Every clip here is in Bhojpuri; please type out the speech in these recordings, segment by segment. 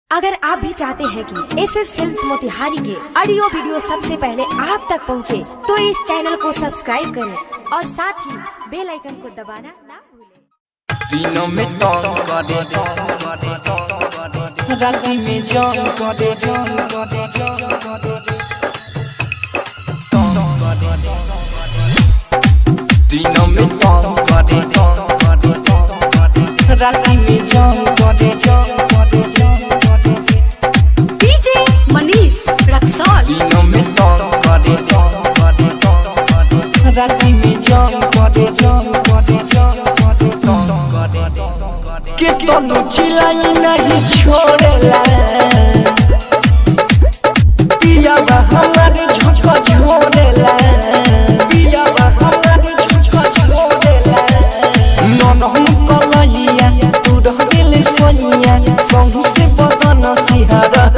अगर आप भी चाहते हैं कि एस एस फिल्म मोतिहारी के ऑडियो वीडियो सबसे पहले आप तक पहुंचे, तो इस चैनल को सब्सक्राइब करें और साथ ही बेल आइकन को दबाना ना भूलें दिनों में तंग करे राति में जंग करे जंग करे जंग करे तंग करे दिनों में तंग करे राति में जंग करे जंग करे जंग करे डीजे मनीष रक्सौल दिनों में तंग करे राति में जंग करे जंग करे जंग करे तंग करे के तनु चिलाई नहीं छोड़ेला पिया हमारे झोंका छोड़ेला पिया हमारे झोंका छोड़ेला नन हम कलहिया तू रह दिल सोनिया संग से बदन सिहरा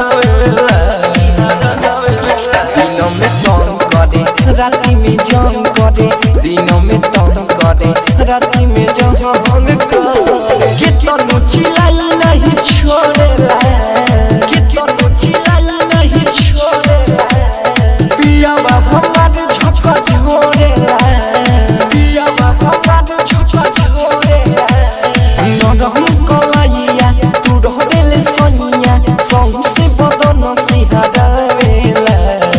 दिनों में तंग करे राति में जंग करे दिनों में तंग करे राति में जंग करे के तनु चिलाई नहीं छोड़ेला के तनु चिलाई नहीं छोड़ेला पिया हमारे झोंका छोड़ेला पिया हमारे झोंका छोड़ेला नरम कलैया तू रह दिल सोनिया संग से बदन सिहरावेला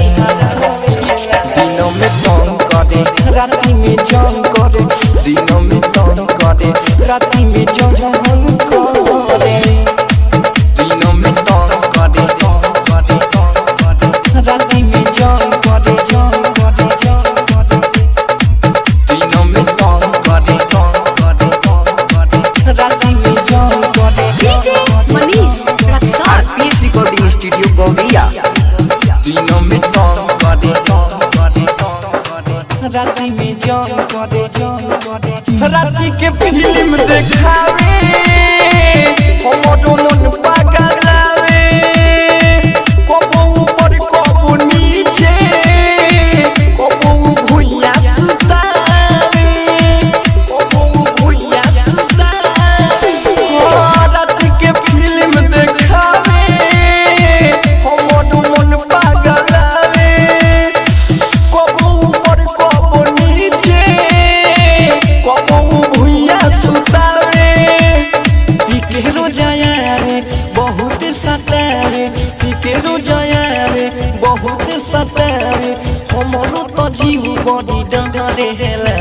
दिनों में तंग करे राति में जंग करे दिनों में तंग करे राति में जंग करे दिनों में तंग करे करे करे राति में जंग करे जंग करे जंग करे दिनों में तंग करे करे करे राति में जंग करे DJ Manish Raxaul RPS recording studio गौरिया दिनों में तंग करे करे करे राति में जंग करे जंग करे राति के फिल्म देखावे हमरो मन पागलावे कबो ऊपर कबो नीचे कबो भुइया सुतावे कबो भुइया सुतावे राति के फिल्म देखावे हमरो मन पागलावे कबो ऊपर कबो नीचे कबो भुइया सुतावे पीके रोजाया रे बहुत सतावे पीके रोजाया रे बहुत सतावे हमरो तो जीव बड़ी डरे हेला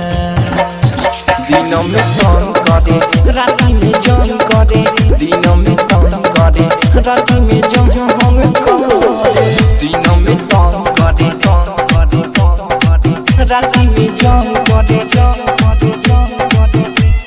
दिनों में तंग करे राति में जंग करे दिनों में तंग करे राति में जंग हम करे दिनों में तंग करे तंग करे तंग करे राति में जंग करे जंग करे जंग करे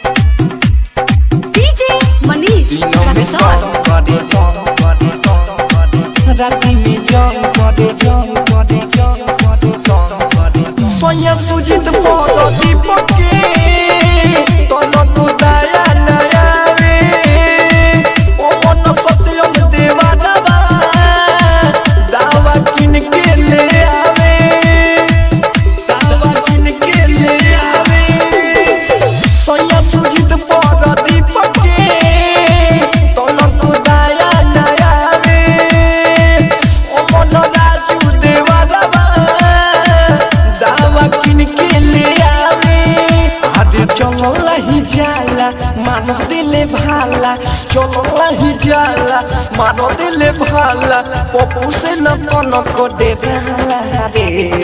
डीजे मनीष दिनों में रक्सौल तंग करे तंग करे तंग करे राति में जंग करे जंग करे जंग करे तंग करे सोया सुजित पद दीपक के तन तू दया नया रे ओ मन सत्यम देवा दवा दावा किन के ले आवे दावा किन के ले आवे सोया सुजित पद दीपक के तन तू दया नया रे ओ मन राजू देवा दवा दावा किन के ले आवे आदे चलो लही जाला मानो दिले भाला चलो लही जाला मानो दिले भाला पप्पू से न कोनो को दे भाला रे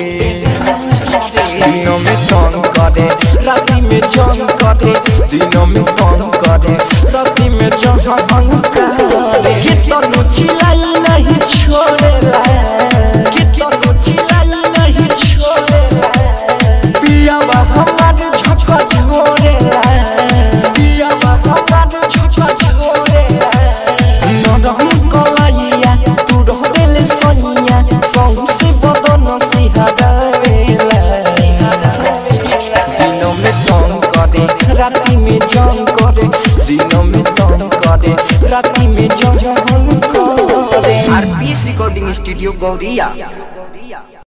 दिनों में तंग करे राति में जंग करे दिनों में तंग करे राति में जंग करे के तनु चिलाई नहीं छोड़ेला के तनु चिलाई नहीं छोड़ेला पिया हमारे झटका छोड़ेला पिया हमारे झटका छोड़ेला नरम कलैया तू रह दिल सोनिया संग से बदन सिहरावेला दिनों में तंग करे राति में जंग करे दिनों में तंग करे राति में जंग करे आरपीएस रिकॉर्डिंग स्टूडियो गौरिया